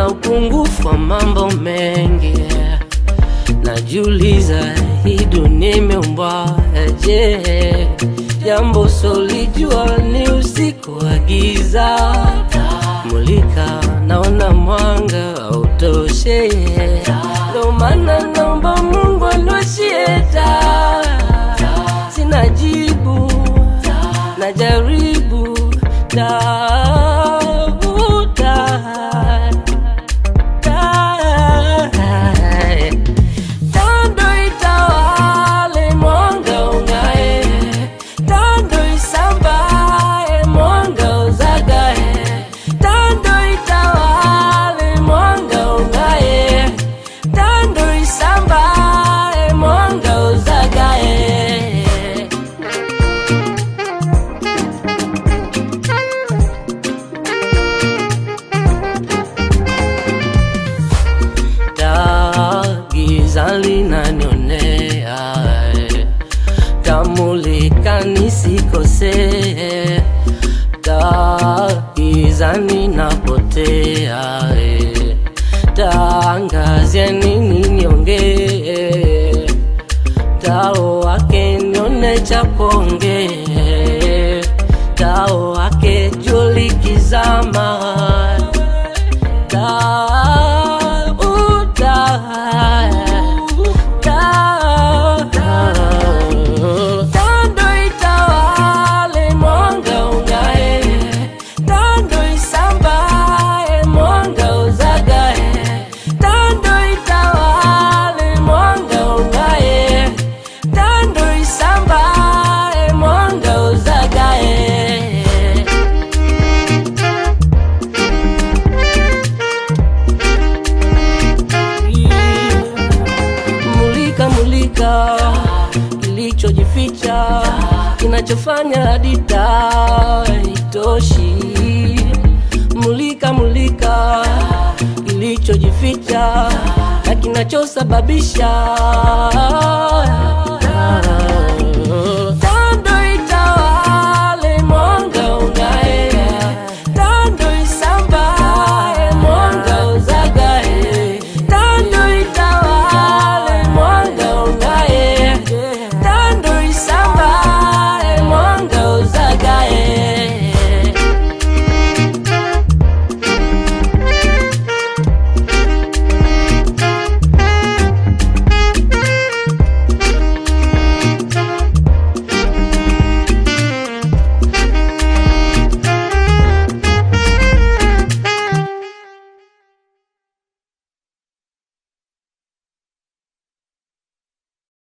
na upungufu wa mambo mengi najiuliza hii dunia imeumbwa je jambo solijua ni usiku wa giza mulika naona mwanga autoshe ndo maana naomba mungu aniwashie taa sina jibu najaribu tafuta tando itawale mwanga ungae tando isambae mwanga uzagae tando itawale mwanga ungae tando isambae mwanga uzagae taa giza linanionea eh. tamulika nisikosee taa giza ninapotea eh. taangazia nini niongee tao wake nione cha kuongee tao wake julikizama Tando itawale mwanga ungae, tando isambae mwanga uzagae, tando itawale mwanga ungae, tando isambae mwanga uzagae. mulika mulika kilichojificha kinachofanya hadi taa itoshi mulika mulika kilichojificha na kinachosababisha